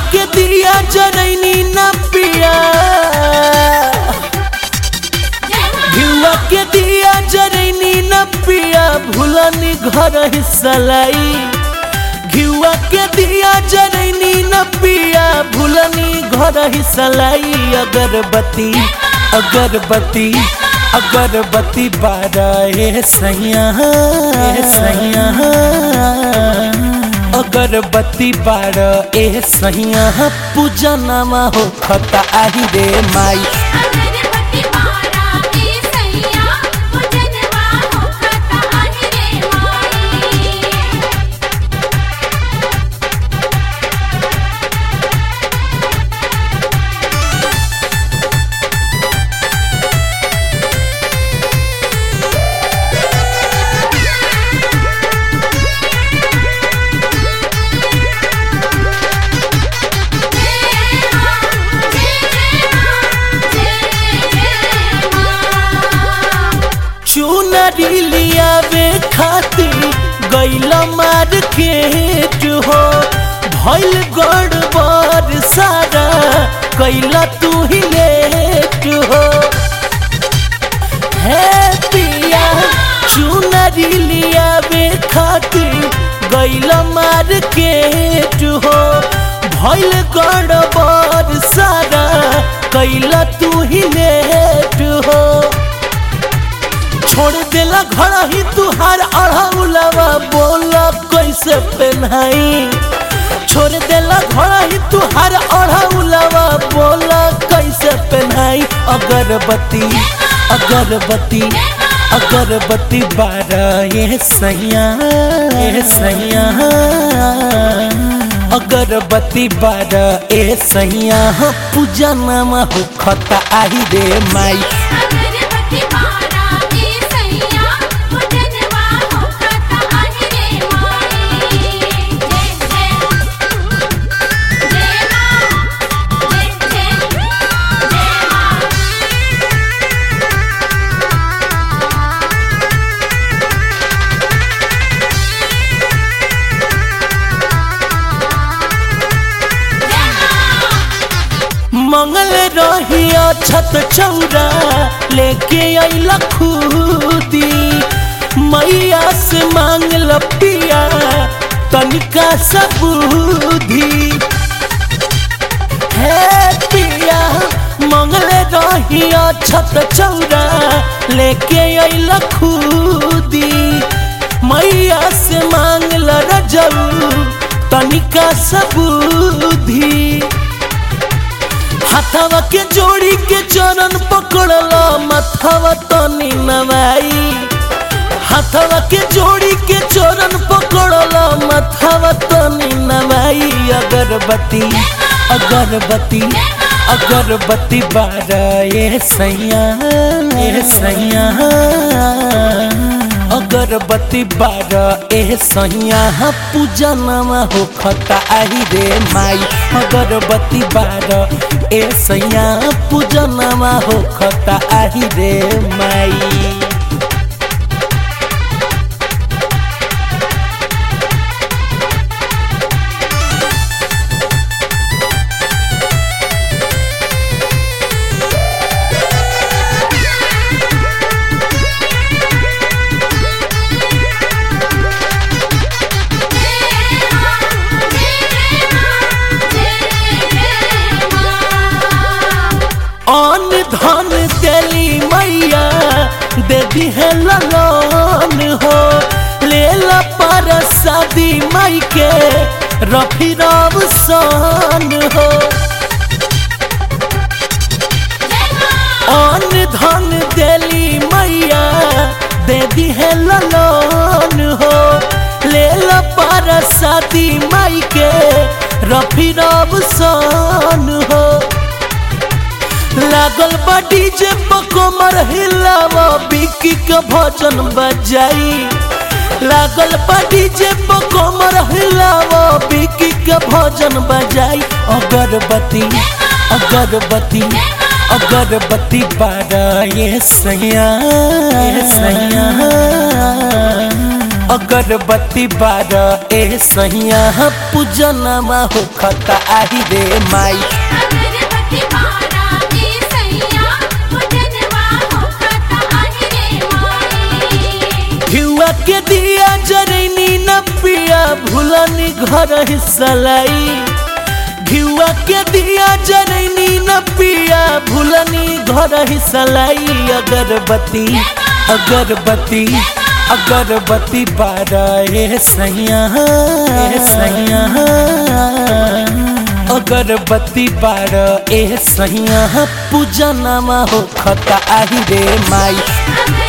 के दिया जरैनी न पिया घिउआ के दिया जरैनी न पिया भूलनी घर हिस्सलाई घिउआ के दिया जरैनी न पिया भूलनी घर हिस्सलाई अगरबत्ती अगरबत्ती अगरबत्ती बारह ए सैया ए सैया अगरबत्ती बारह ए सैया पूजनमा हो खता आही रे माई अगरबत्ती बारा ए सैया पूजनवा होखत आहे रे माई चुनरी लियावे खातिर गैला मार्केट हो भइल गड़बड़ सारा कैला तू ही लेट हो हे पिया चुनरी लियावे खातिर गैला मार्केट हो भइल गड़बड़ सारा कैला तू ही लेट हो छोड़ देला घर ही तुहार अढ़ौलवा बोला कैसे पहनाई छोड़ देला घर ही तुहार अढ़ौलवा बोला कैसे पहनाई अगरबत्ती अगरबत्ती अगरबत्ती बारह ये सैया ये सैया अगरबत्ती बारह ए सैया पूजा नामा हो खता आही रे माई अगरबत्ती बारा ए सैया पूजनवा होखत आहे रे माई जय जय जय मां जय जय जय मां मंगल रहिया छत चौरा लेके अइला खुदी मैया से मांगल पिया तनिका सबूधी हे पिया मंगल रहिया छत चौरा लेके अइला खुदी मैया से मांगल रजऊ तनिका सबूधी हाथवा के जोड़ी के चरण पकड़ला मथवा तनी नवाई हाथवा के जोड़ी के चरण पकड़ला मथवा तनी नवाई अगरबत्ती अगरबत्ती अगरबत्ती बारह ये सैया ये सैया अगरबत्ती बारह ए सैया पूजा नमा हो खता आही रे माई अगरबत्ती बारह ए सैया पूजा नमा हो खता आही रे माई अन धन देली मैया दे दी है ललन हो ले ला पर शादी माई के रफी राव सन हो अन धन देली मैया दे दी है ललन हो ले ला पर शादी माई के रफी राव सन हो लागल बा डीजे पकोमर हिलावा बिक्की के भजन बजाई लागल बा डीजे पकोमर हिलावा बिक्की के भजन बजाई अगरबत्ती अगरबत्ती अगरबत्ती बारह ये सैया ये सैया अगरबत्ती बार ए सैया पूजनमा हो खता आही रे माई अगरबत्ती बारा ए सैया पूजनवा होखता आहि रे माई घिउआ के दिया जरैनी न पिया भूलनी घर हिस्सलाई घिउआ के दिया जरैनी न पिया भूलनी घर हिस्सलाई अगरबत्ती अगरबत्ती अगरबत्ती बारा ए सैया ए सैया अगरबत्ती बार ए सैया पूजनमा हो खता आही रे माई अगरबत्ती